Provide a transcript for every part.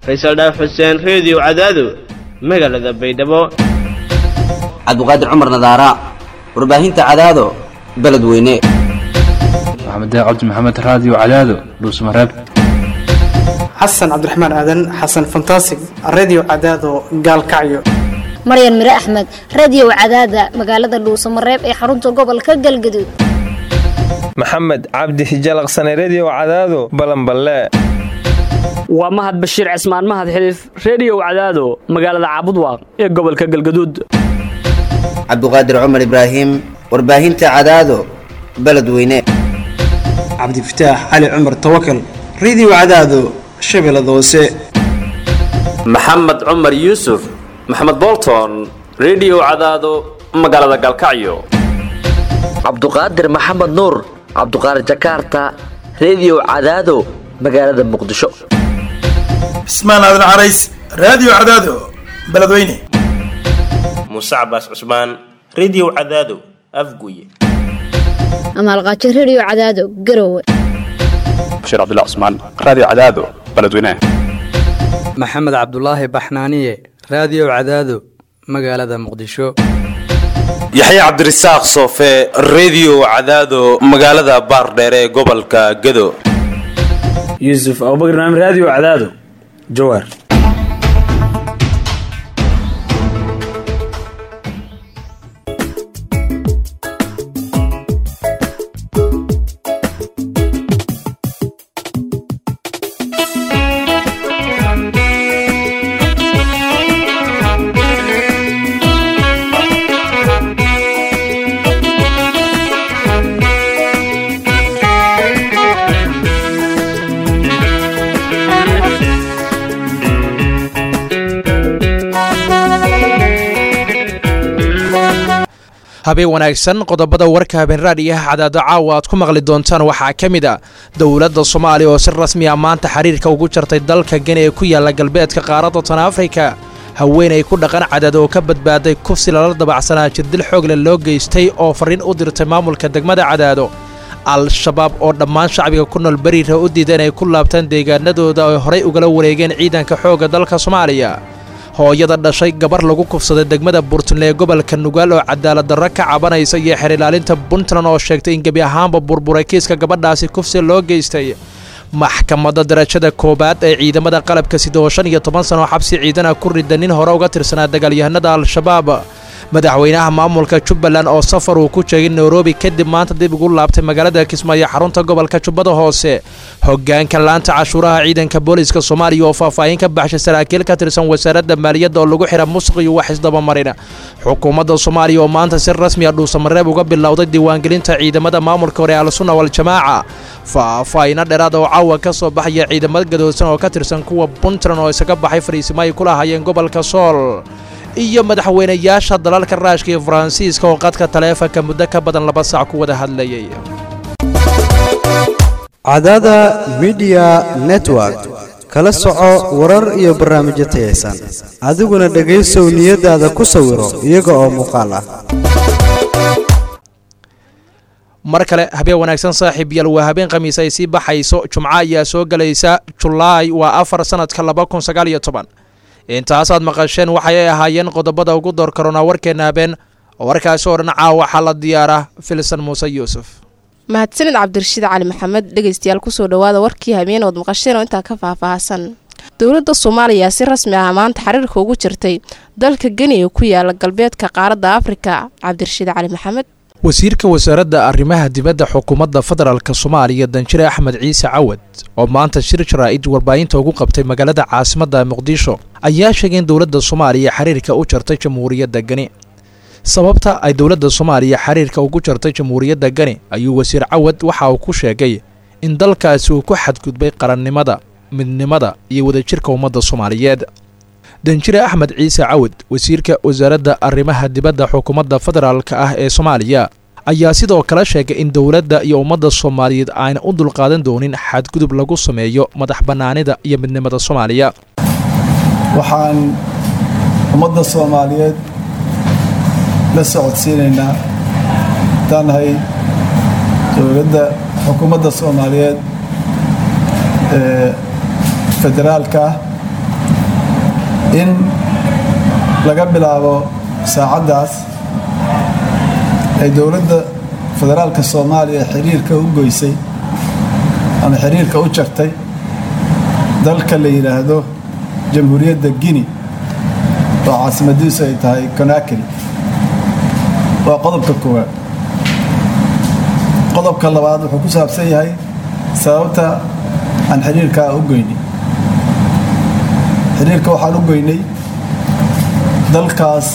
faysal dhaaf xuseen reediyo cadaado magaalada baydhabo cabdiqaadir cumar nadaara warbaahinta cadaado beledweyne maxamed cabdi maxamed raadiyo cadaado dhuusmareeb xasan cabdiraxmaan aadan xasan fantasig redio cadaado gaalkacyo maryan mire axmed radio cadaada magaalada dhuusamareeb ee xarunta gobolka galgaduud maxamed cabdi hijalaqsane redio cadaado balanballe waa mahad bashiir cismaan mahad xiliif reediyow cadaado magaalada caabudwaaq ee gobolka galgaduud cabdiqaadir cumar ibraahim warbaahinta cadaado beledweyne cabdifataax cali cumar tawakal redio cadaado shabeellada hoose maxamed cumar yuusuf maxamed bolton redio cadaado magaalada galkacyo cabduqaadir maxamed nuur cabduqaadir jakaarta redio cadaado magaalada muqdisho cismaan aadan carays raadiyo cadaado beledweyne muuse cabaas cusmaan redio cadaado afguye amaalqaajo redio cadaado garowe bashiir cabdilla cusmaan raadiyo cadaado beledweyne maxamed cabdulaahi baxnaaniye raadiyo cadaado magaalada muqdisho yaxya cabdirasaaq soofe redio cadaado magaalada baardheere ee gobolka gado yuusuf abubakr naam raadiyo cadaado jawaar habeen wanaagsan qodobada warka habeen raadiyaha cadaado caawa aad ku maqli doontaan waxaa ka mid a dowladda soomaaliya oo si rasmi ah maanta xiriirka ugu jartay dalka geni ee ku yaalla galbeedka qaaradda tan afrika haweenay ku dhaqan cadaad oo ka badbaaday kufsi lala dabacsanaa jirdil xoogle loo geystay oo farriin u dirtay maamulka degmada cadaado al-shabaab oo dhammaan shacbiga ku nool beriira u diida inay ku laabtaan deegaanadooda ay horay ugala wareegeen ciidanka xoogga dalka soomaaliya hooyada dhashay gabar lagu kufsaday degmada buurtland ee gobolka nugaal oo cadaalad darro ka cabanaysa iyo xer ilaalinta puntland oo sheegtay in gebi ahaanba burburay kiiska gabadhaasi kufsi loo geystay maxkamadda darajada koowaad ee ciidamada qalabka sida oo shan iyo toban sano xabsi ciidana ku rida nin hore uga tirsanaa dagaalyahanada al-shabaab madaxweynaha maamulka jubbaland oo safar uu ku jeegay nairobi kadib maanta dib ugu laabtay magaalada kismaayo xarunta gobolka jubbada hoose hogaanka laanta cashuuraha ciidanka booliiska soomaaliya oo faahfaahin ka baxshay saraakiil ka tirsan wasaaradda maaliyadda oo lagu xidha musuq iyo wax isdabamarin xukuumadda soomaaliya oo maanta si rasmi a dhuusamareeb uga bilowday diiwaangelinta ciidamada maamulka hore al-sunna wal-jamaaca faahfaahino dheeraad oo caawa ka soo baxaya ciidamad gadoosan oo ka tirsan kuwa puntland oo isaga baxay fariisimo ay ku lahaayeen gobolka sool iyo madaxweynayaasha dalalka raashka iyo faransiiska oo qadka taleefanka muddo ka badan laba saac ku wada hadlayay cadada midiya network kala soco warar iyo barnaamijyo tayaysan adiguna dhegaysow niyadaada ku sawiro iyaga oo muuqaal ah mar kale habeen wanaagsan saaxiib yal waa habeen khamiis ay sii baxayso jumco ayaa soo gelaysa julaay waa afar sanadka laba kun sagaal iyo toban intaasaad maqasheen waxay ahaayeen qodobada ugu door karoonaa warkeenna habeen oo warkaasi oo dhan caawa waxaa la diyaaraa filsan muuse yuusuf mahadsanid cabdirashiid cali maxamed dhegaystayaal kusoo dhawaada warkii habeen ood maqasheen oo intaa ka faahfaahsan dowladda soomaaliya si rasmi ah maanta xiriirka ugu jirtay dalka geni ee ku yaala galbeedka qaaradda afrika cabdirashiid cali maxamed wasiirka wasaaradda arrimaha dibadda xukuumadda federaalk soomaaliya danjire axmed ciise cawad oo maanta shir jaraa'id warbaahinta ugu qabtay magaalada caasimadda muqdisho ayaa sheegay in dowladda soomaaliya xiriirka u jartay jamhuuriyadda geni sababta ay dowladda soomaaliya xiriirka ugu jartay jamhuuriyadda geni ayuu wasiir cawad waxa uu ku sheegay in dalkaasi uu ku xadgudbay qarannimada midnimada iyo wadajirka ummadda soomaaliyeed danjire axmed ciise cawad wasiirka wasaaradda arrimaha dibadda xukuumadda federaalk ah ee soomaaliya ayaa sidoo kale sheegay in dowladda iyo ummadda soomaaliyeed ayna u dulqaadan doonin xadgudub lagu sameeyo madax bannaanida iyo midnimada soomaaliya waxaan ummadda soomaaliyeed la socodsiinaynaa haddaan nahay dowladda xukuumadda soomaaliyeed ee federaalka ah in laga bilaabo saacaddaas ay dowladda federaalka soomaaliya xiriirka u goysay ama xiriirka u jartay dalka la yidhaahdo jamhuuriyadda guinea oo caasimadiisu ay tahay conakry waa qodobka koowaad qodobka labaad wuxuu ku saabsan yahay sababta aan xiriirkaa u goynay xiriirka waxaan u goynay dalkaas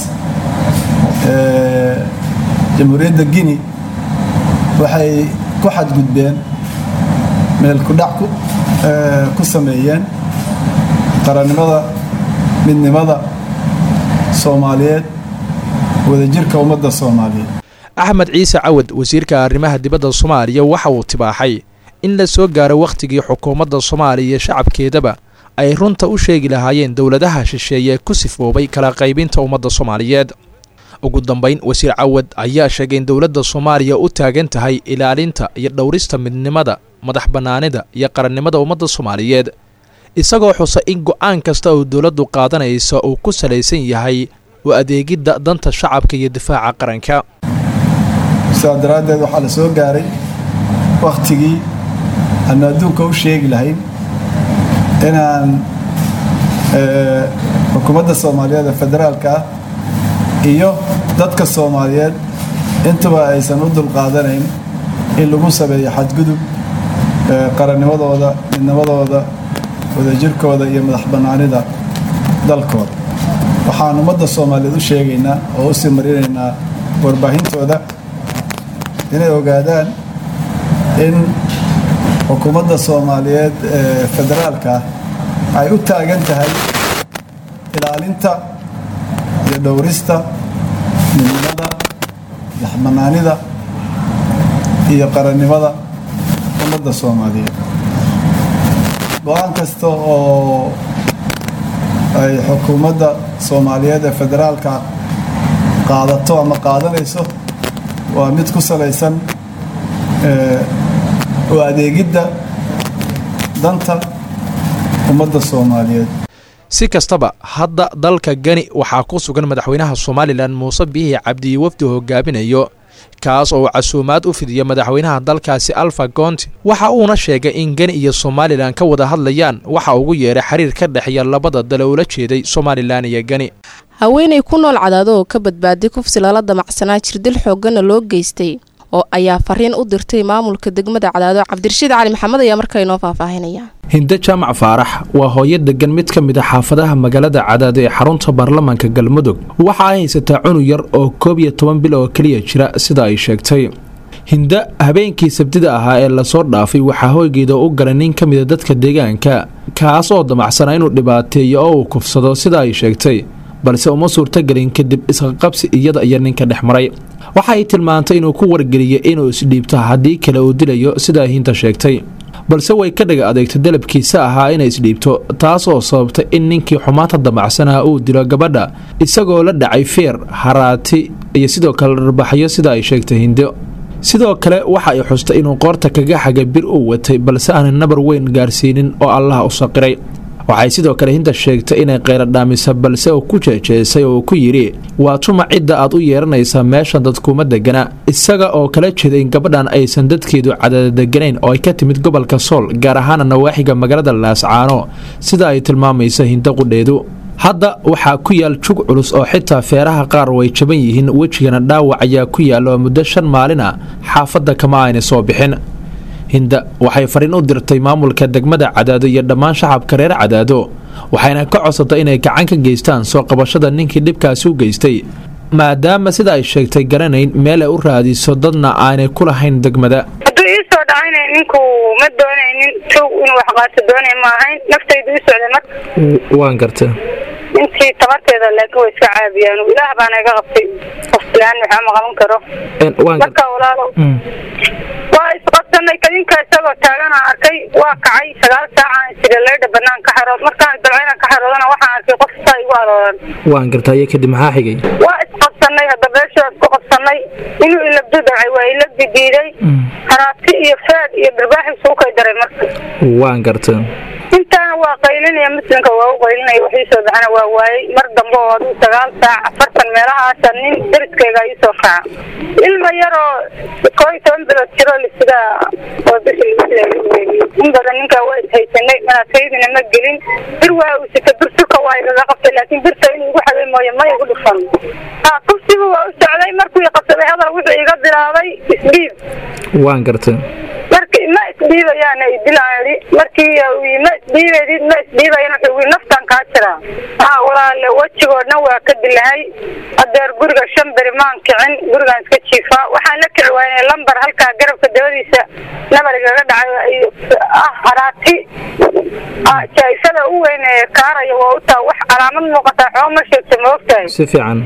jamhuuriyadda guinea waxay ku xadgudbeen meel kudhac ku sameeyeen qarannimada midnimada soomaaliyeed wadajirka ummadda soomaaliyeed axmed ciise cawad wasiirka arrimaha dibadda soomaaliya waxa uu tibaaxay in la soo gaaro wakhtigii xukuumadda soomaaliya iyo shacabkeedaba ay runta u sheegi lahaayeen dowladaha shisheeye ee ku sifoobay kala qaybinta ummadda soomaaliyeed ugu dambayn wasiir cawad ayaa sheegay in dowladda soomaaliya u taagan tahay ilaalinta iyo dhowrista midnimada madax bannaanida iyo qarannimada ummadda soomaaliyeed isagoo xusa in go'aan kasta oo dowladdu qaadanaysa uu ku salaysan yahay u adeegidda danta shacabka iyo difaaca qaranka sidaa daraaddeed waxaa la soo gaaray wakhtigii aanu adduunka u sheegi lahayn inaan xukuumadda soomaaliyeed ee federaalka ah iyo dadka soomaaliyeed intuba aysan u dulqaadanayn in lagu sameeyo xadgudub qarannimadooda midnimadooda wadajirkooda iyo madax bannaanida dalkooda waxaan ummadda soomaaliyeed u sheegaynaa oo u sii marinaynaa warbaahintooda inay ogaadaan in xukuumadda soomaaliyeed ee federaalka ah ay u taagan tahay ilaalinta iyo dhowrista midnimada madaxbannaanida iyo qarannimada ummadda soomaaliyeed go-aan kasta oo ay xukuumadda soomaaliyeed ee federaalka qaadato ama qaadanayso waa mid ku salaysan u adeegidda danta ummadda soomaaliyeed si kastaba hadda dalka gani waxaa ku sugan madaxweynaha somalilan muuse biihi cabdiyi wafdi hogaaminayo kaas oo casuumaad u fidiya madaxweynaha dalkaasi alfa goonti waxa uuna sheegay in geni iyo somalilan ka wada hadlayaan waxa ugu yeeray xiriir ka dhexeeya labada dale ula jeeday somalilan iyo geni haweenay ku nool cadaado oo ka badbaaday kufsi lala damacsanaa jirdil xooggana loo geystay oo ayaa fariin u dirtay maamulka degmada cadaado cabdirashiid cali maxamed ayaa markaa inoo faahfaahinaya hinde jaamac faarax waa hooyo degan mid ka mid a xaafadaha magaalada cadaado ee xarunta baarlamaanka galmudug waxa ay haysataa cunug yar oo koob iyo toban bil oo keliya jira sida ay sheegtay hinde habeenkii sabtida ahaa ee lasoo dhaafay waxaa hoygeeda u galay nin ka mida dadka deegaanka kaas oo damacsanaa inuu dhibaateeyo oo uu kufsado sida ay sheegtay balse uma suurtagelin kadib isqaqabsi iyada iyo ninka dhex maray waxa ay tilmaantay inuu ku wargeliyay inuu isdhiibto haddii kale uu dilayo sidaa hinta sheegtay balse way ka dhaga adeegtay dalabkiisa ahaa inay isdhiibto taas oo sababtay in ninkii xumaanta damacsanaa uu dilo gabadha isagoo la dhacay feer haraati iyo sidoo kale dharbaxyo sida ay sheegtay hindo sidoo kale waxa ay xustay inuu qoorta kaga xagay bir uu watay balse aanay nabar weyn gaarsiinin oo allah u saqiray waxay sidoo kale hinta sheegtay inay qayradhaamisa balse uu ku jeejeesay oo uu ku yidhi waa tuma cidda aad u yeeranaysaa meeshan dadkuuma degana isaga oo kala jeeda in gabadhan aysan dadkeedu cadadadeganayn oo ay ka timid gobolka sool gaar ahaana nawaaxiga magaalada laascaano sida ay tilmaamaysa hinta qudheedu hadda waxaa ku yaal jug culus oo xitaa feeraha qaar way jaban yihiin wejigana dhaawac ayaa ku yaalla oo muddo shan maalin a xaafadda kama ayna soo bixin hinda waxay fariin u dirtay maamulka degmada cadaado iyo dhammaan shacabka reer cadaado waxayna ka codsatay inay gacan ka geystaan soo qabashada ninkii dhibkaasi u geystay maadaama sida ay sheegtay garanayn meel ay u raadiso dadna aanay ku lahayn degmada hadduu ii soo dhacayna ninku ma doonaynin tog inuu wax qaato doonay ma ahayn naftaydu u socday marka waan garta intii tabarteeda laakiin way iska caabiyaan ilaah baana iga qabtay qoflaan waxaa ma qaban karo marka walaalo waa isqabsanay kadinka isagoo taagana arkay waa kacay sagaal saacaan isira leedha banaan ka xarood markaan dalcayna ka xaroodana waxaan arkay qof saa igu arooran waan garta iyo kadib maxaa xigay waa isqabsanay hadda beeshaa isku qabsanay inuu ilabdu dhacay waa ilabdi diiday haraati iyo faad iyo dharbaaxi isugu kay daray marka waan garta intaa kalena waa qaylinaya muslimka waa u qaylinaya waxii soo baxana waa waayey mar dambe oo aduu sagaal saac afartan meelahaasa nin deriskayga ii soo kaca ilma yaroo koo iyo toban bilood jiro lisiga oo bisha lagu in badan ninkaa waa ishaysanay manaakaydina ma gelin bir waa uu sita bir surka waa igaga qabtay laakiin birta inuu igu xaday mooye ma igu dhufan ha kufsigu waa u socday markuu i qabsaday hadal wuxuu iga bilaabay isdhiib waan gartay marki ma isdhiibayaana idilaadi markii uu ma isdhiibaydid ma isdhiibayan wuxuu ii naftan kaa jiraa ha walaale wejigoo dhan waa ka dilahay adeer guriga shan beri maan kicin gurigaan iska jiifaa waxaan la kici waayay lambar halkaa garabka dabadiisa nabar igaga dhacay ah haraati jaaifada u weyn ee kaaraya waa u taa wax calaamad muuqataa xoo ma sheegta ma ogtahay si fiican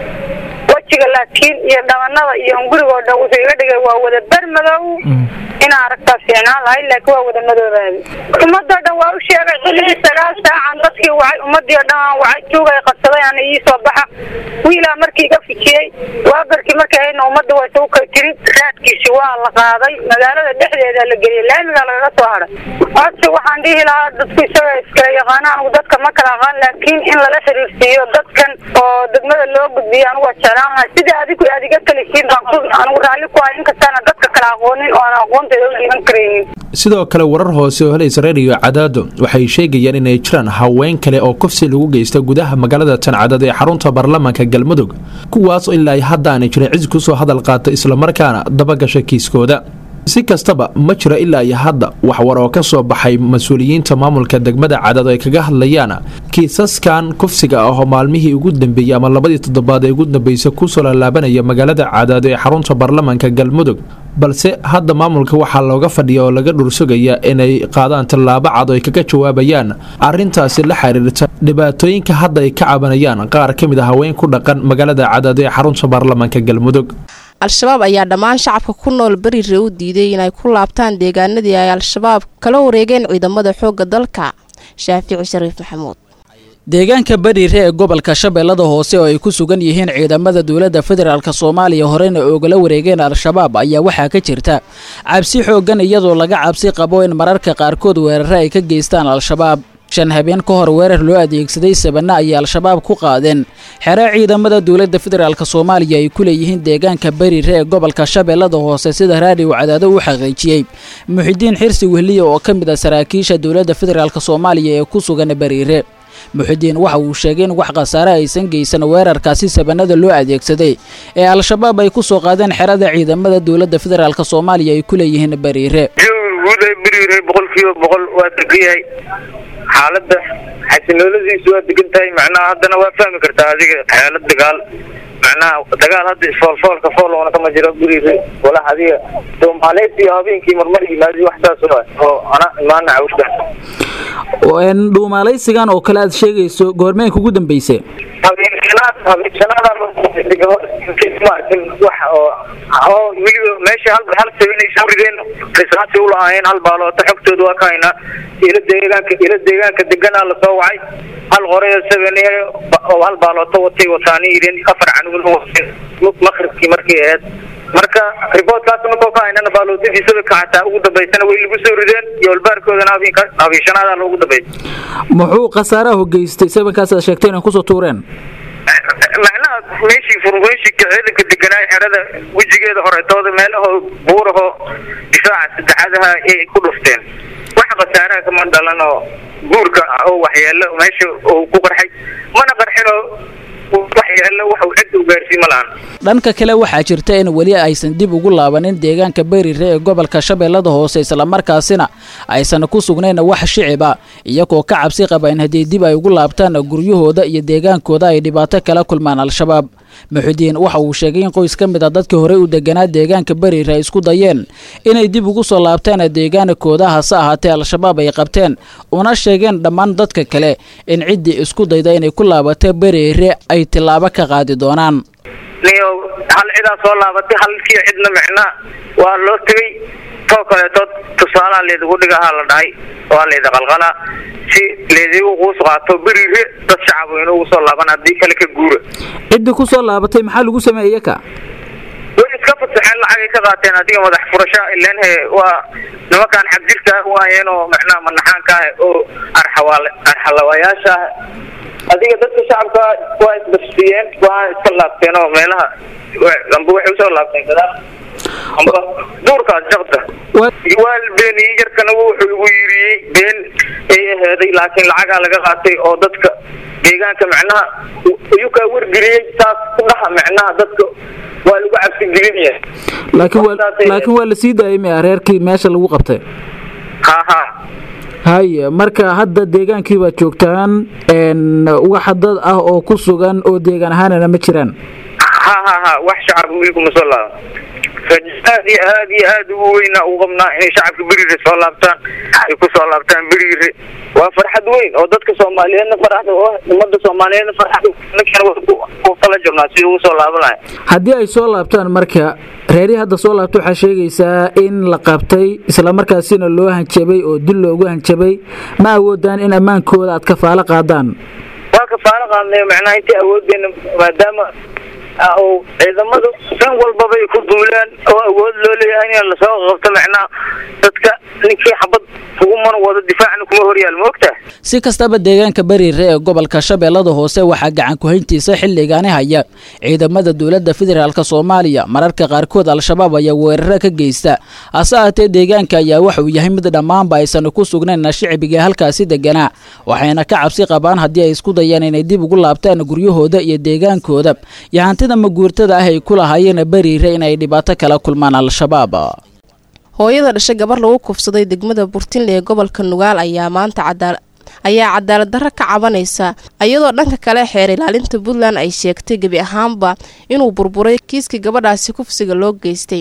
wejiga laakiin iyo dhabanada iyo gurigoo dhan wuxuu iga dhigay waa wada ber madow inaa aragtaa fiicnaan lahay laakiin waa wada madoobaadi ummadoo dhan waa u sheegay xilligii sagaal saacan dadkii wacay ummadii oo dhan aan wacay tuugay qabsaday ana ii soo baxa wiilaa markii iga fijiyey waagarkii markay hayna ummadda waa isagu kay tiri raadkiisi waa la qaaday magaalada dhexdeeda la geliyay laamigaa lagaga soo haray codsi waxaan dhihi lahaa dadku isaga iskala yaqaana anigu dadka ma kala aqaan laakiin in lala xiriirsiiyo dadkan oo degmada loo gudbiyo anigu waa jeclaan lahay sida adigu aad iga kalisiin baan ku anigu raalli ku ahay inkastaana dadka kala aqoonin oo aan aqoonteeda u dhiiban karaynin sidoo kale warar hoose oo helaysa reeriyo cadaado waxay sheegayaan inay jiraan haween kale oo kufsi lagu geysta gudaha magaalada tancadad ee xarunta baarlamaanka galmudug kuwaas ilaa ay hadda aanay jirin cid kusoo hadal qaata islamarkaana dabagasha kiiskooda si kastaba ma jira ilaa iyo hadda wax war oo ka soo baxay mas-uuliyiinta maamulka degmada cadaado ay kaga hadlayaan kiisaskan kufsiga ah oo maalmihii ugu dambeeyey ama labadii toddobaad ee ugu dambeysay kusoo laalaabanaya magaalada cadaado ee xarunta baarlamaanka galmudug balse hadda maamulka waxaa looga fadhiya oo laga dhursugaya inay qaadaan tallaabo cad oo ay kaga jawaabayaan arrintaasi la xiriirta dhibaatooyinka hadda ay ka cabanayaan qaar ka mid a haween ku dhaqan magaalada cadaado ee xarunta baarlamaanka galmudug al-shabaab ayaa dhammaan shacabka ku nool berire u diiday inay ku laabtaan deegaanadii ay al-shabaab kala wareegeen ciidamada xoogga dalka shaafici shariif maxamuud deegaanka bariire ee gobolka shabeellada hoose oo ay ku sugan yihiin ciidamada dowladda federaalk soomaaliya horena oogala wareegeen al-shabaab ayaa waxaa ka jirta cabsi xooggan iyadoo laga cabsi qabo in mararka qaarkood weerare ay ka geystaan al-shabaab shan habeen ka hor weerar loo adeegsaday sabanna ayay al-shabaab ku qaadeen xere ciidamada dowladda federaalk soomaaliya ay ku leeyihiin deegaanka bariire ee gobolka shabeellada hoose sida raadiw cadaado u xaqiijiyey muxidiin xirsi wehliya oo ka mid ah saraakiisha dowladda federaalk soomaaliya ee ku sugan bariire muxidiin waxa uu sheegay in wax khasaare aysan geysan weerarkaasi sabanada loo adeegsaday ee al-shabaab ay ku soo qaadeen xerada ciidamada dowladda federaalk soomaaliya ay ku leeyihiin bariire guud ay bariire boqolkiiba boqol waa degan yahay xaaladda xasinooladiisu waa degan tahay macnaha haddana waa fahmi kartaa adiga xaalad dagaal macnaha dagaal hadda isfoolfoolka foolona kama jiro bariire walax adiga soomaaleysiyo habeenkii marmar yimaadi wax saas oo ana imaana cawsha dhuumaalaysigan oo kale aad sheegayso goormeenka ugu dambeyse habeenshanaad habeenshanaada maarkin wax oo oo weliba meesha hal hal sabanay soo rideen risaasi u lahaayeen hal baaloota xogtooda waa ka haynaa ila deegaanka ila deegaanka deganaa lasoo wacay hal qoreyo sabanay oo hal baaloota watay wataani yidheen afar canugna wateen maqribkii markay ahayd marka riboodkaas markoo ka haynana baalootadiisaba kacataa ugu dambaysana way lagu soo rideen iyo walbaarkoodana habeenka habeenshanaada loogu dambeysay muxuu khasaaraha geystay sabankaas aad sheegtay inay kusoo tuureen macnaha meeshii furmeeshika ciidanka deganaa xerada wejigeeda horetooda meelaho buuraho difaaca saddexadaha ay ku dhufteen wax khasaaraha kama dhalan oo guurka oo waxyeelo meesha uu ku qarxay mana qarxinoo waxyeelo waxuu cid u gaarsiin ma lahan dhanka kale waxaa jirta in weli aysan dib ugu laabanin deegaanka berire ee gobolka shabeellada hoose islamarkaasina aysan ku sugnayn wax shiciba iyagoo ka cabsi qaba in haddii dib ay ugu laabtaan guryahooda iyo deegaankooda ay dhibaato kala kulmaan al-shabaab muxudiin waxa uu sheegay in qoys ka mid a dadkii horey u deganaa deegaanka berire ay isku dayeen inay dib ugu soo laabtaan deegaankooda hase ahaatee al-shabaab ay qabteen una sheegeen dhammaan dadka kale in ciddii isku dayda inay ku laabato berire ay tillaabo ka qaadi doonaan niyo hal cidaa soo laabatay halkii cidna micnaa waa loo tegey too kaleeto tusaalaha leedigu dhigahaa la dhahay waa leedi qalqala si leedigu quus qaato berire dad shacab inugu soo laaban haddii kale ka guura ciddii ku soo laabatay maxaa lagu sameeyey ka way iska fasaxeen lacagay ka qaateen adiga madax furasho ileen he waa nimankaan xabjirka waayeen oo macnaha manaxaanka ah oo arxa arxawaale arxalawayaasha ah adiga dadka shacabka waa isbasfiyeen waa iska laabteen oo meelaha amba waxay usoo laabteen gadaal amba duurkaas jabta waa beeniyey yarkana wuxuu igu yiriyey been ay aheeday laakiin lacagaa laga qaatay oo dadka deegaanka macnaha ayuu kaa wargeliyey saas ku dhaha macnaha dadka waa lagu cabsi gelinaya laakiin waa laakiin waa la sii daayay miya reerkii meesha lagu qabtay ha ha haye marka hadda deegaankii baad joogtaan n wax dad ah oo ku sugan oo deegaan ahaanana ma jiraan ha ha ha wax shacabka wiilku ma soo laaba rajo aad iyo aad iyo aad ugu weynaa u qabnaa inay shacabka berire soo laabtaan ay ku soo laabtaan berire waa farxad weyn oo dadka soomaaliyeedna farxda oo ummadda soomaaliyeedna farxad ninkana ku kala jirnaa si ugu soo laabanaya haddii ay soo laabtaan marka reerihii hadda soo laabta waxaa sheegaysaa in la qabtay islamarkaasina loo hanjabay oo dil loogu hanjabay ma awoodaan in ammaankooda aad kafaalo qaadaan waa kafaalo qaadnay macnaha intii awoodeena maadaama oo ciidamadu san walbabay ku duulaan oo awood loo leeyahay in lasoo qabto macnaha dadka ninkii xabad kuguman wado difaacna kuma horyaal ma ogtaha si kastaba deegaanka bariire ee gobolka shabeellada hoose waxaa gacan ku-hayntiisa xilligaani haya ciidamada dowladda federaalk soomaaliya mararka qaarkood al-shabaab ayaa weeraro ka geysta hase ahaatee deegaanka ayaa waxa uu yahay mid dhammaanba aysan ku sugnayn shicbiga halkaasi deganaa waxayna ka cabsi qabaan haddii ay isku dayaan inay dib ugu laabtaan guryahooda iyo deegaankooda iyo hantida maguurtada ah ay ku lahaayeen bariire inay dhibaato kala kulmaan al-shabaab hooyada dhashay gabar lagu kufsaday degmada burtinle ee gobolka nugaal ayaa maanta cadaala ayaa cadaalad darro ka cabanaysa iyadoo dhanka kale xeer ilaalinta puntland ay sheegtay gebi ahaanba inuu burburay kiiskii gabadhaasi kufsiga loo geystay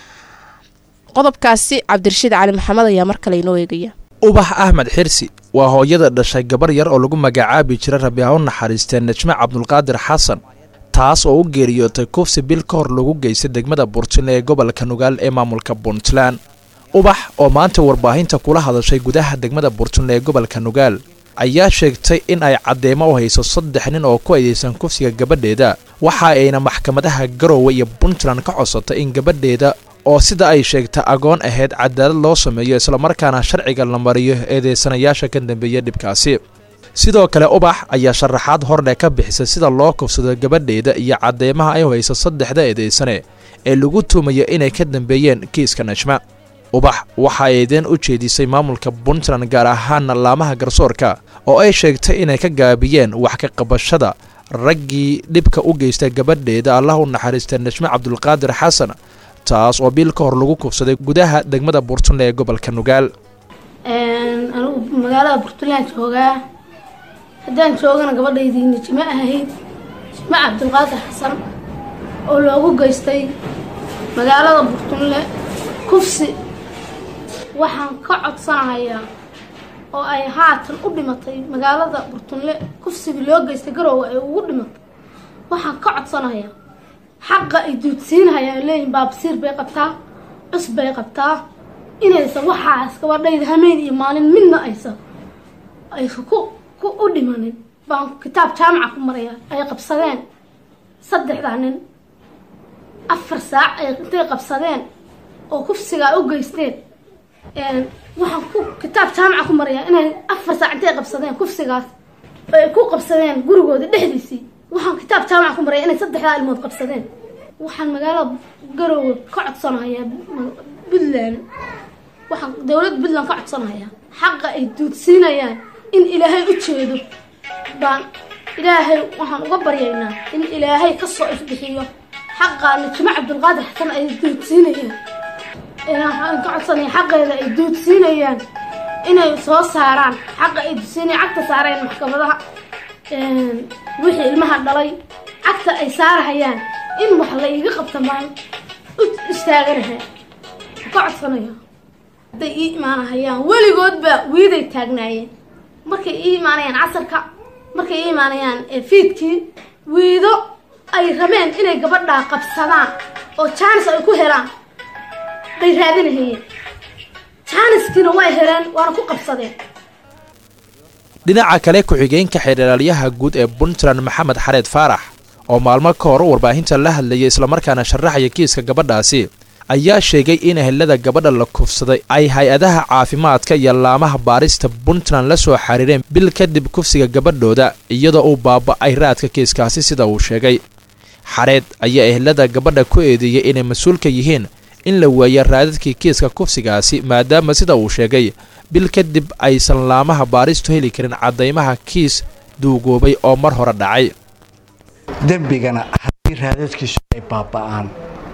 qodobkaasi cabdirashiid cali maxamed ayaa mar kale inoo eegaya ubax axmed xirsi waa hooyada dhashay gabar yar oo lagu magacaabi jiray rabi ha u naxariistee najme cabdulqaadir xasan taas oo u geeriyootay kufsi bil ka hor lagu geystay degmada burtinle ee gobolka nugaal ee maamulka puntland ubax oo maanta warbaahinta kula hadashay gudaha degmada burtinle ee gobolka nugaal ayaa sheegtay in ay caddeemo u hayso saddex nin oo ku aydeysan kufsiga gabadheeda waxa ayna maxkamadaha garoowe iyo puntland ka codsatay in gabadheeda oo sida ay sheegtay agoon ahayd cadaalad loo sameeyo islamarkaana sharciga la mariyo eedeysanayaasha ka dambeeya dhibkaasi sidoo kale ubax ayaa sharaxaad hordhe ka bixisay sida loo kufsado gabadheeda iyo cadeymaha ay hayso saddexda eedeysane ee lagu tuumayo inay ka dambeeyeen kiiska najma ubax waxa ay eedeen u jeedisay maamulka puntland gaar ahaana laamaha garsoorka oo ay sheegtay inay ka gaabiyeen wax ka qabashada raggii dhibka u geystay gabadheeda allah u naxariistay najme cabdulqaadir xasan taas oo bil ka hor lagu kufsaday gudaha degmada puntland ee gobolka nugaal anigu magaalada puntland joogaa haddaan joogana gabadhaydii nijme ahayd nijme cabdulqaadir xasan oo loogu geystay magaalada burtunle kufsi waxaan ka codsanahayaa oo ay haatan u dhimatay magaalada burtunle kufsigii loo geystay garoowe ay ugu dhimatay waxaan ka codsanahayaa xaqa ay duudsiinahayaan leeyihin baabsiir bay qabtaa cus bay qabtaa inaysan waxaas gabadhayda hameen iyo maalin midna aysan aysan ku ku u dhimanin baan kitaab jaamaca ku maraya ay qabsadeen saddexdaa nin afar saac ay intay qabsadeen oo kufsigaa u geysteen waxaan ku kitaab jaamaca ku maraya inay afar saac intay qabsadeen kufsigaas oo ay ku qabsadeen gurigooda dhexdiisii waxaan kitaab jaamaca ku maraya inay saddexdaa ilmood qabsadeen waxaan magaalada garoowe ka codsanahayaa puntland waxaan dowladda puntland ka codsanahayaa xaqa ay duudsiinayaan in ilaahay u jeedo baan ilaahay waxaan uga baryaynaa in ilaahay ka soo ifbixiyo xaqa najmo cabdulqaadir xasan ay duudsiinayaan waxaan ka codsanaya xaqeeda ay duudsiinayaan inay soo saaraan xaqa ay duudsiinayaan cagta saareen maxkamadaha wixii ilmaha dhalay cagta ay saarahayaan in wax la iiga qabta maan u istaaganahay ka codsanaya hadday ii imaanahayaan weligoodba wiiday taagnaayeen markay ii imaanayaan casarka markay ii imaanayaan fiidkii wiido ay rabeen inay gabadhaa qabsadaan oo jaanis ay ku helaan bay raadinahayeen jaaniskiina way heleen waana ku qabsadeen dhinaca kale ku-xigeenka xeerdhaalyaha guud ee puntland maxamed xareed faarax oo maalmo ka hor warbaahinta la hadlayay islamarkaana sharaxaya kiiska gabadhaasi ayaa sheegay in ehelada gabadha la kufsaday ay hay-adaha caafimaadka iyo laamaha baarista puntland la soo xiriireen bil kadib kufsiga gabadhooda iyadoo uu baaba'ay raadka kiiskaasi sida uu sheegay xareed ayaa ehelada gabadha ku eedeeyey inay mas-uulka yihiin in la waayo raadadkii kiiska kufsigaasi maadaama sida uu sheegay bil kadib aysan laamaha baaristu heli karin caddaymaha kiis duugoobay oo mar hore dhacay dembigana haddii raadadkiisu ay baaba'aan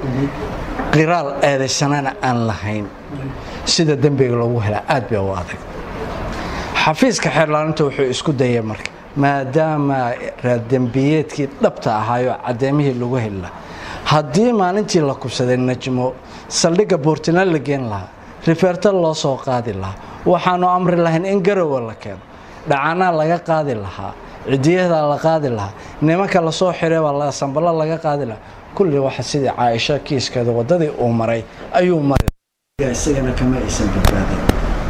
qiraal eedaysanana aan lahayn sida dembiga loogu helaa aad bay u adag xafiiska xeerlaalinta wuxuu isku dayay marka maadaama raaddembiyeedkii dhabta ahaayo caddeymihii lagu heli lahaa haddii maalintii la kubsaday najmo saldhigga buurtina la geen lahaa rifeerta loo soo qaadi lahaa waxaanu amri lahayn in garowa la keeno dhacanaa laga qaadi lahaa cidiyadaa la qaadi lahaa nimanka lasoo xireebaa sambalo laga qaadi lahaa kulli waxa sidii caaisho kiiskeeda wadadii uu maray ayuu maray isagana kama aysan badbaadin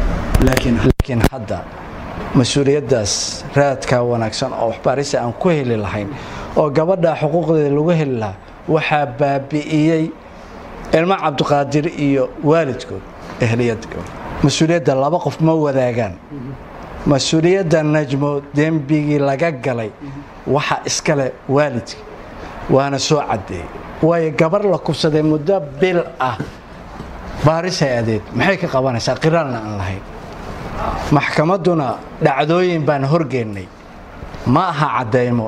laakiin hadda mas-uuliyaddaas raadka wanaagsan oo waxbaarisa aan ku heli lahayn oo gabadha xuquuqdeeda lagu heli lahaa waxaa baabi'iyey ilmo cabdiqaadir iyo waalidkood ehliyad mas-uuliyadda laba qof ma wadaagaan mas-uuliyadda najmo dembigii laga galay waxa iskale waalidka waana soo caddeeyey waayo gabar la kubsaday muddo bil ah baarisay adeed maxay ka qabanaysaa qiraalna aan lahayn maxkamadduna dhacdooyin baan horgeennay ma aha caddaymo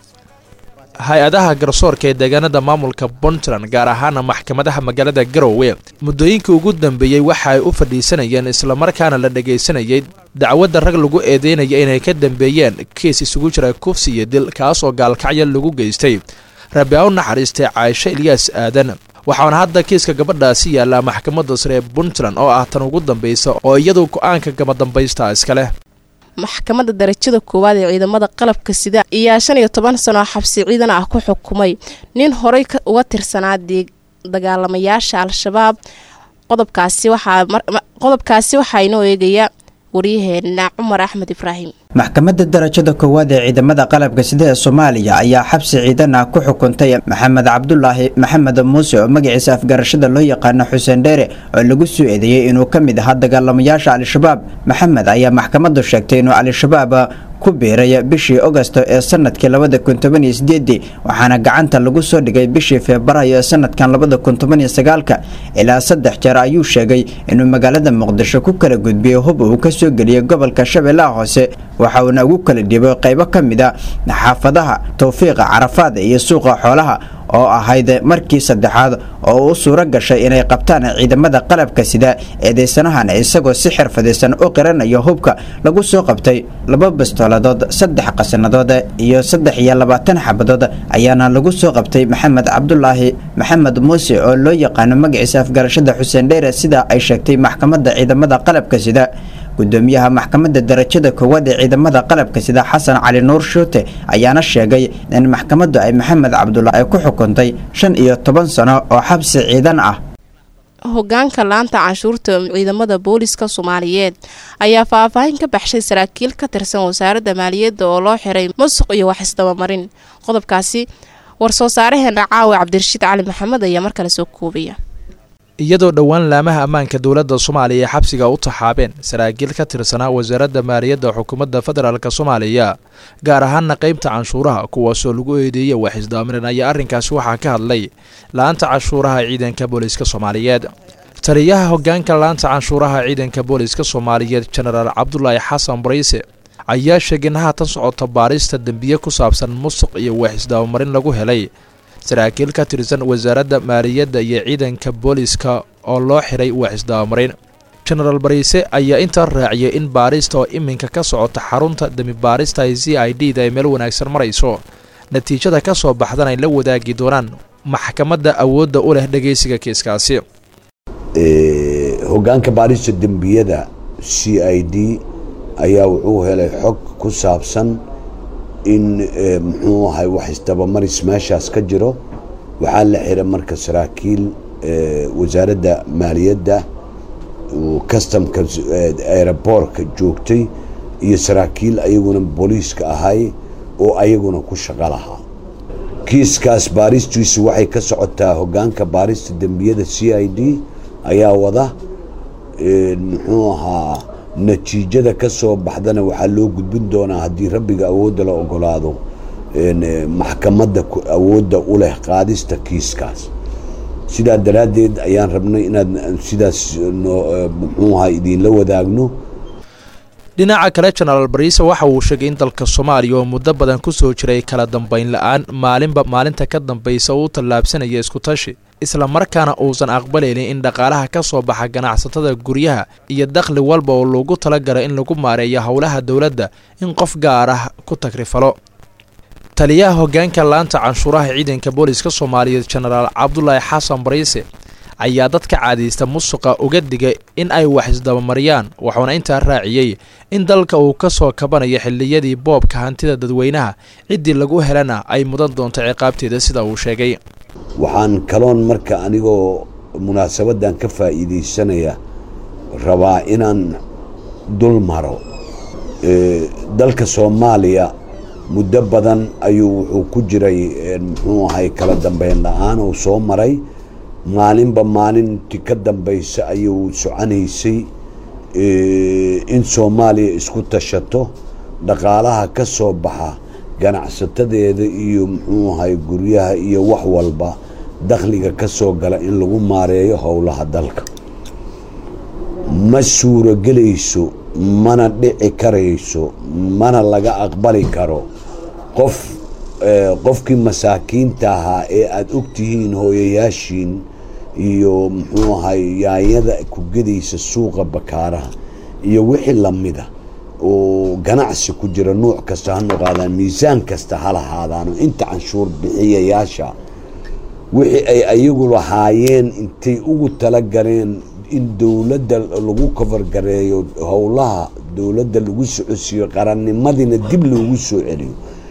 hay-adaha garsoorka ee deegaanada maamulka puntland gaar ahaana maxkamadaha magaalada garowe muddooyinkii ugu dambeeyey waxa ay u fadhiisanayeen islamarkaana la dhagaysanayay dacwadda rag lagu eedeynaya inay ka dambeeyeen kiis isugu jira kufsi iyo dil kaas oo gaalkacya lagu geystay rabi a u naxariistay caaisho ilyaas aadan waxaana hadda kiiska gabadhaasi yaallaa maxkamadda sare ee puntland oo ah tan ugu dambaysa oo iyadu go-aanka gamadambaysta iska leh maxkamadda darajada koowaad ee ciidamada qalabka sida ayaa shan iyo toban sano xabsi ciidan ah ku xukumay nin horey uga tirsanaa dagaalamayaasha al-shabaab qodobkaasi waxaa inoo eegaya waryaheena cumar axmed ibraahim maxkamadda darajada koowaad ee ciidamada qalabka sida ee soomaaliya ayaa xabsi ciidan ah ku xukuntay maxamed cabdulaahi maxamed muuse oo magaciisa afgarashada loo yaqaano xuseen dheere oo lagu soo eedeeyey inuu ka mid ahaa dagaalamayaasha al-shabaab maxamed ayaa maxkamaddu sheegtay inuu al-shabaab ku biiray bishii ogosto ee sanadkii labada kun toban iyo sideedii waxaana gacanta lagu soo dhigay bishii febraayo ee sanadkan labada kun toban iyo sagaalka ilaa saddex jeer ayuu sheegay inuu magaalada muqdisho ku kala gudbiyey hub uu ka soo geliyey gobolka shabeellaha hoose waxa uuna ugu kala dhibay qaybo ka mid a xaafadaha towfiiqa carafaad iyo suuqa xoolaha oo ahayd markii saddexaad oo u suuro gashay inay qabtaan ciidamada qalabka sida eedeysanahan isagoo si xirfadaysan u qiranaya hubka lagu soo qabtay laba bastooladood saddex qasanadood iyo saddex iyo labaatan xabadood ayaana lagu soo qabtay maxamed cabdulaahi maxamed muuse oo loo yaqaano magaciisa afgarashada xuseen dheere sida ay sheegtay maxkamadda ciidamada qalabka sida gudoomiyaha maxkamadda darajada koowaad ee ciidamada qalabka sida xasan cali nuur shuute ayaana sheegay in maxkamaddu ay maxamed cabdullah ay ku xukuntay shan iyo toban sano oo xabsi ciidan ah hogaanka laanta canshuurta ciidamada booliska soomaaliyeed ayaa faahfaahin ka baxshay saraakiil ka tirsan wasaaradda maaliyadda oo loo xiray musuq iyo wax isdabamarin qodobkaasi war-soo saaraheena caawi cabdirashiid cali maxamed ayaa mar kale soo koobaya iyadoo dhowaan laamaha ammaanka dowladda soomaaliya ay xabsiga u taxaabeen saraakiil ka tirsanaa wasaaradda maaliyadda xukuumadda federaalk soomaaliya gaar ahaana qeybta canshuuraha kuwaasoo lagu eedeeyey wax isdaamiran ayaa arrinkaasi waxaa ka hadlay la-anta canshuuraha ciidanka booliiska soomaaliyeed taliyaha hogaanka la-anta canshuuraha ciidanka booliiska soomaaliyeed jenaraal cabdulaahi xasan bariise ayaa sheegay in haatan socota baarista dembiye ku saabsan musuq iyo wax isdaabamarin lagu helay saraakiil ka tirsan wasaaradda maaliyadda iyo ciidanka booliiska oo loo xiray wax isdabamarin jenaraal bariise ayaa intaa raaciyay in baarista oo iminka ka socota xarunta dembi baarista ee c i d da ay meel wanaagsan marayso natiijada ka soo baxdan ay la wadaagi doonaan maxkamadda awoodda u leh dhegaysiga kiiskaasi hogaanka baarista dembiyada c i d ayaa wuxuu helay xog ku saabsan in muxuu ahay wax isdabamaris meeshaas ka jiro waxaa la xiray marka saraakiil wasaaradda maaliyadda customka aeroboortka joogtay iyo saraakiil ayaguna booliiska ahay oo ayaguna ku shaqo lahaa kiiskaas baaristiisu waxay ka socotaa hogaanka baarista dembiyada c i d ayaa wada muxuu ahaa natiijada ka soo baxdana waxaa loo gudbin doonaa haddii rabbiga awoodda la ogolaado maxkamadda awoodda u leh qaadista kiiskaas sidaa daraaddeed ayaan rabnay inaad sidaas muxuu ahaa idiinla wadaagno dhinaca kale jenaraal bariise waxa uu sheegay in dalka soomaaliya oo muddo badan ku soo jiray kala dambayn la-aan maalinba maalinta ka dambaysa uu tallaabsanaya iskutashi isla markaana uusan aqbalaynin in dhaqaalaha ka soo baxa ganacsatada guryaha iyo dakhli walba oo loogu talagalo in lagu maareeyo howlaha dowladda in qof gaar ah ku tagrifalo taliyaha hogaanka laanta canshuuraha ciidanka booliska soomaaliyeed jenaraal cabdulaahi xasan bariise ayaa dadka caadiysta musuqa uga digay in ay wax isdabamariyaan wuxuuna intaa raaciyey in dalka uu ka soo kabanayo xilliyadii boobka hantida dadweynaha ciddii lagu helana ay mudan doonto ciqaabteeda sida uu sheegay waxaan kaloon marka anigoo munaasabaddan ka faa'iidaysanaya rabaa inaan dul maro dalka soomaaliya muddo badan ayuu wuxuu ku jiray muxuu ahay kala dambeyn la-aan uu soo maray maalinba maalintii ka dambaysa ayuu soconaysay in soomaaliya isku tashato dhaqaalaha ka soo baxa ganacsatadeeda iyo muxuu ahay guryaha iyo wax walba dakhliga ka soo gala in lagu maareeyo howlaha dalka ma suurogelayso mana dhici karayso mana laga aqbali karo qof qofkii masaakiinta ahaa ee aada ogtihiin hooyayaashiin iyo muxuu ahay yaanyada ku gedaysa suuqa bakaaraha iyo wixii lamida oo ganacsi ku jira nuuc kasta ha noqaadaan miisaan kasta ha lahaadaano inta canshuur bixiyayaasha wixii ay ayagu lahaayeen intay ugu talagaleen in dowladda lagu kafargareeyo howlaha dowladda lagu socodsiiyo qarannimadiina dib loogu soo celiyo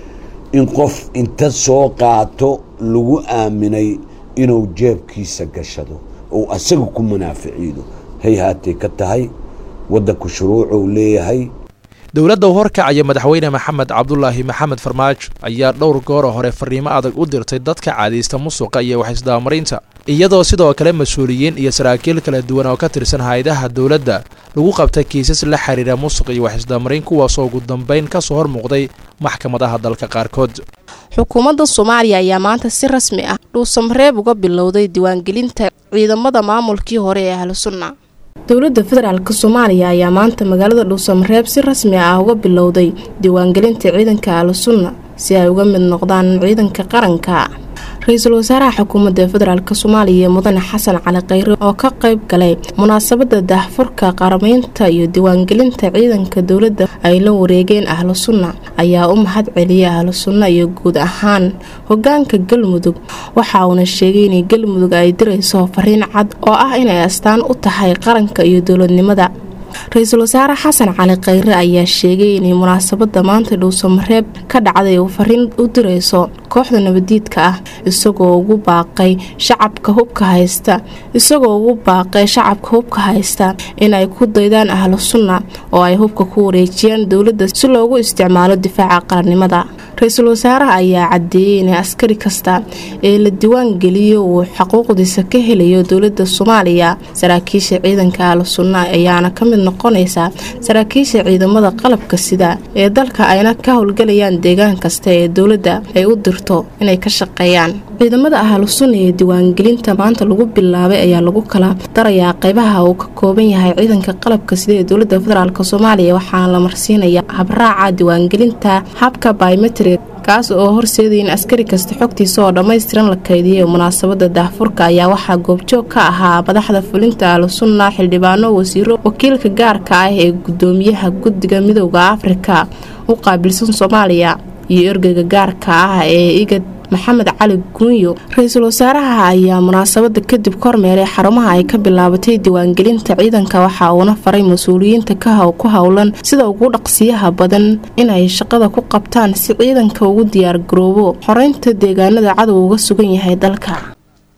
in qof inta soo qaato lagu aaminay inuu jeebkiisa gashado ou asaga ku munaaficiido hay haatay ka tahay waddanku shuruucuu leeyahay dowladda u horkacaya madaxweyne maxamed cabdulaahi maxamed farmaajo ayaa dhowr gooro hore fariimo adag u dirtay dadka caadiysta musuqa iyo waxisdabamarinta iyadoo sidoo kale mas-uuliyiin iyo saraakiil kala duwan oo ka tirsan hay-adaha dowladda lagu qabtay kiisas la xiriira musuq iyo waxisdabamarin kuwaasoo ugu dambeyn ka soo hor muuqday maxkamadaha dalka qaarkood xukuumadda soomaaliya ayaa maanta si rasmi ah dhuusamareeb uga bilowday diiwaangelinta ciidamada maamulkii hore ee ahlu sunna dowladda federaalk soomaaliya ayaa maanta magaalada dhuusamareeb si rasmi ah uga bilowday diiwaangelinta ciidanka ahlu sunna si ay uga mid noqdaan ciidanka qaranka ra-iisul wasaaraha xukuumadda federaalk soomaaliya mudane xasan cali khayre oo ka qayb galay munaasabada daahfurka qaramaynta iyo diiwaangelinta ciidanka dowladda ay la wareegeen ahlu sunna ayaa u mahad celiyay ahlu sunna iyo guud ahaan hogaanka galmudug waxa uuna sheegay inay galmudug ay dirayso fariin cad oo ah inay astaan u tahay qaranka iyo dowladnimada ra-iisul wasaare xasan cali khayre ayaa sheegay inay munaasabada maanta dhuusamareeb ka dhacday uu fariin u dirayso kooxda nabadiidka ah isagoo ugu baaqay shacabka hubka haysta isagoo ugu baaqay shacabka hubka haysta inay ku daydaan ahlu sunna oo ay hubka ku wareejiyaan dowladda si loogu isticmaalo difaaca qarannimada ra-iisul wasaaraha ayaa cadeeyey in askari kasta ee la diwaan geliyo uu xuquuqdiisa ka helayo dowladda soomaaliya saraakiisha ciidanka ahlu sunna ayaana ka mid noqonaysa saraakiisha ciidamada qalabka sida ee dalka ayna ka howlgalayaan deegaan kasta ee dowladda ay u dirto inay ka shaqeeyaan ciidamada ahlu sunna ee diiwaangelinta maanta lagu bilaabay ayaa lagu kala darayaa qeybaha uu ka kooban yahay ciidanka qalabka sida ee dowladda federaalk soomaaliya waxaana la marsiinaya habraaca diiwaangelinta habka biometri kaas oo horseedaya in askari kasta xogtiisa oo dhammaystiran la kaydiyo munaasabada daahfurka ayaa waxaa goobjoog ka ahaa madaxda fulinta ahlu sunna xildhibaano wasiiro wakiilka gaarka ah ee gudoomiyaha guddiga midooda afrika u qaabilsan soomaaliya iyo ergeyga gaarka ah ee igad maxamed cali guunyo ra-iisul wasaaraha ayaa munaasabada kadib kormeeray xarumaha ay ka bilaabatay diiwaangelinta ciidanka waxa uuna faray mas-uuliyiinta ku howlan sida ugu dhaqsiyaha badan inay shaqada ku qabtaan si ciidanka ugu diyaar garoobo xoreynta deegaanada cadow uga sugan yahay dalka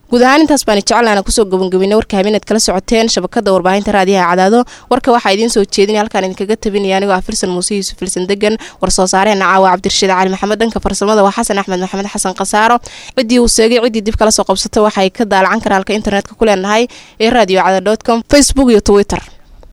guud ahaan intaas baan jeclaana kusoo gabangabinay warka habeenaad kala socoteen shabakada warbaahinta raadiyaha cadaado warka waxaa idiin soo jeedinaya halkaan idinkaga tabinaya anigoo ah firsan muuse yuusuf filsan degan war soo saareen caawa cabdirashiid cali maxamed dhanka farsamada waa xasan axmed maxamed xasan khasaaro ciddii uu seegay ciddii dib kala soo qabsata waxay ka daalacan karaalka internetka ku leenahay ee radio cada com facebook iyo twitter